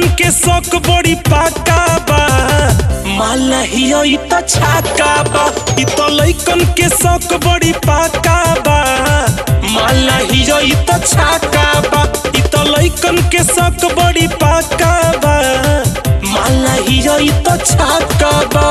लइकन के शौक बड़ी पाका बा माला हियो ई त छाका बा ई त लइकन के शौक बड़ी पाका बा माला हियो ई त छाका बा ई त लइकन के शौक बड़ी पाका बा माला हियो ई त छाका बा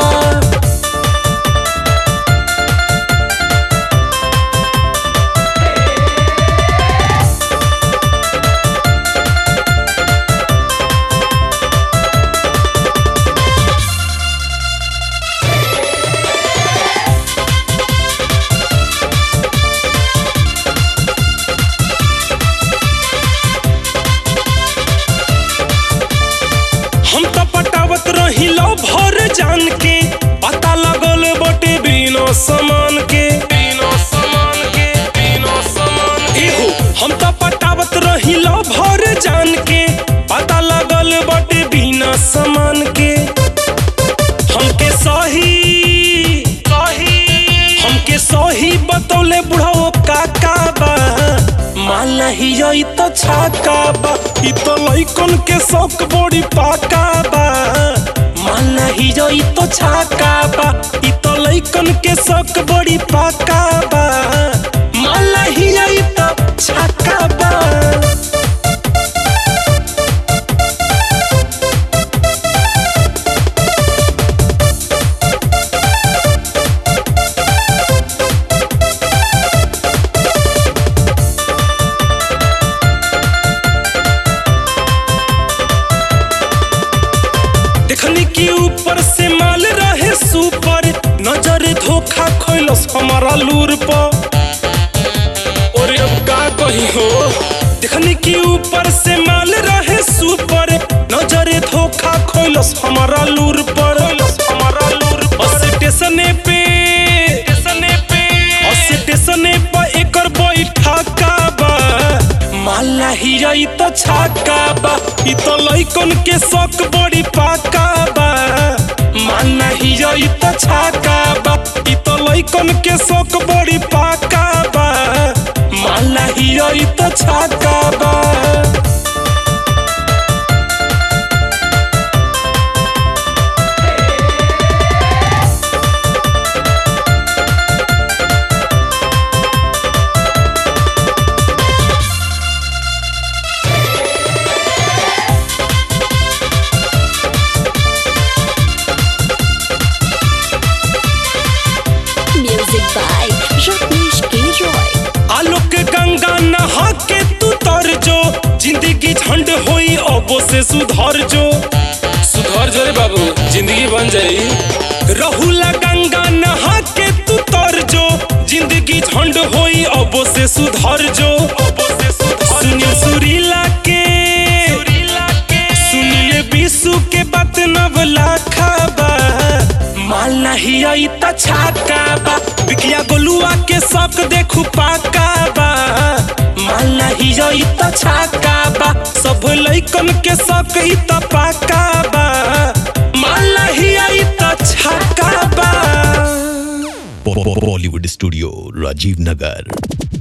हम तो पटावत रही लो भर जान के पता लगल बटे बिना समान के बिना समान के बिना समान एहो हम तो पटावत रही लो भर जान के पता लगल बटे बिना समान के हमके सही सही हमके सही बतौले बुढ़ाओ काका बा माला हियो ई त छाका बा ई त लइकन के शौक बड़ी पाका बा माला हियो ई त छाका बा ई त लइकन के शौक बड़ी पाका बा माला हियो ई त छाका बा देखनी कि ऊपर से माल रहे सुपर नजर धोखा खैलस हमारा लूर पर और अब का कही हो देखनी कि ऊपर से माल रहे सुपर नजर धोखा खैलस हमारा लूर पर हमारा लूर पर स्टेशने पे स्टेशने पे स्टेशने पर एकर बैठा का बा माला हिया ई त छाका बा ई त लइकन के शौक बड़ी पाका बा माला हिया ई त छाका बा ई त लइकन के शौक बड़ी पाका बा माला हिया ई त छाका बा Music by Rajneesh K. Roy. Alok Ganga नहा के तू तर जो जिंदगी झंड होई अबो से सुधर जो सुधर जो रे बाबू जिंदगी बन जाई रहुला गंगा नहा के तू तर जो जिंदगी झंड होई अबो से सुधर जो अबो से सुधर सुनील सुरीला के सुरीला के सुनिए विशु के बात नवला खाबा माल नहीं आई त छाका बा बिकिया गोलुआ के शौक देखू पाका बा माल नहीं आई त छाका बा सब लइकन के शौक ई त पाका बा माल नहीं आई त छाका बा बॉलीवुड स्टूडियो राजीव नगर